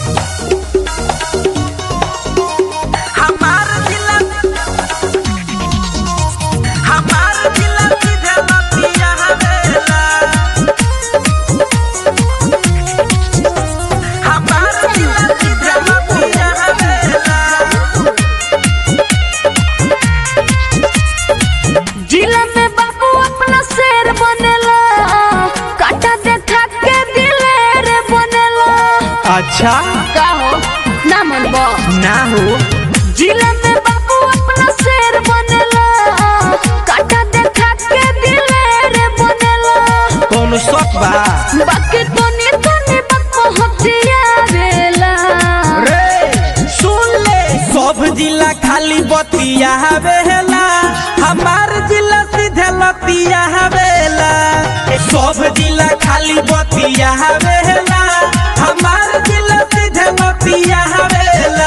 हमार जिला हमार जिला सीधे लतिया हवेला हमार जिला सीधे लतिया हवेला जिला में बाबू अपना शेर बनेला काटा देखा के दिलेर बनेला अच्छा का हो ना मनबो ना हो जिला में बाबू अपना शेर बनेला काटा देखा के दिलेर बनेला कौन शौक बा बाकी तो नी तो नी बात पहुंचिया बेला रे सुन ले सब जिला खाली बतिया हवेला हमार जिला सीधे लतिया हवेला सब जिला खाली बतिया हवेला हमार जिला सीधे लतिया हवेला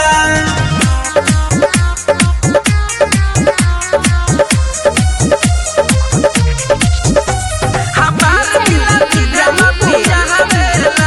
हमार जिला सीधे लतिया हवेला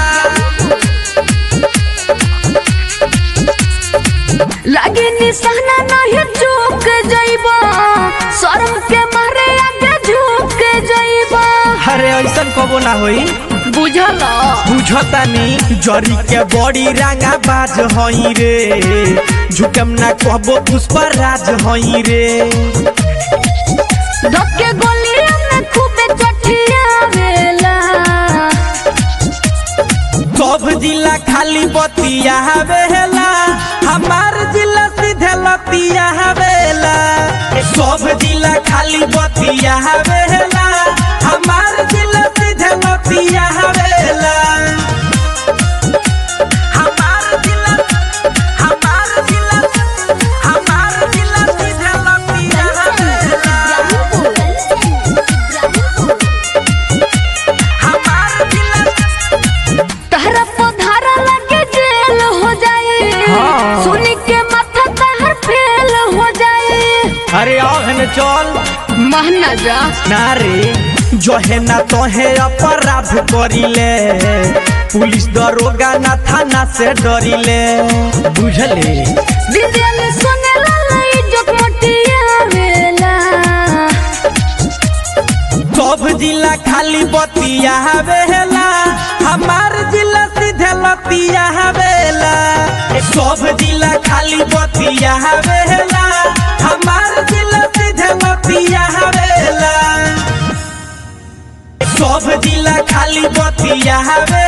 लागे निशाना नहीं झुक जाइबा शर्म के मारे आगे झुक जाइबा अरे ऐसन कबो ना होई बुझल बुझतानी जरी के बड़ी रंगा बाज हई रे झुकम ना कहबो पुष्पा राज हई रे धक्के गोलिया में खूबे चटिया वेला सब जिला खाली बतिया हवेला हमार जिला सीधे लतिया हवेला सब जिला खाली बतिया हवेला हमार जिला सीधे लतिया हवेला हमार जिला हमार जिला हमार जिला सीधे लतिया हवेला हमार जिला तहरा पधारा लगे जेल हो जाए हाँ। सुनी के माथा तहर फेल हो जाए अरे अहन चल महना जा ना रे जहे ना तोहे अपराध करिले पुलिस दरोगा ना थाना से डरिले बुझले दिल सुने ला इज्जत मटिया वेला सब जिला खाली बतिया हवेला हमार जिला सीधे लतिया हवेला सब जिला खाली बतिया हवेला हमार जिला सीधे लतिया हवेला सब जिला खाली बतिया हवेला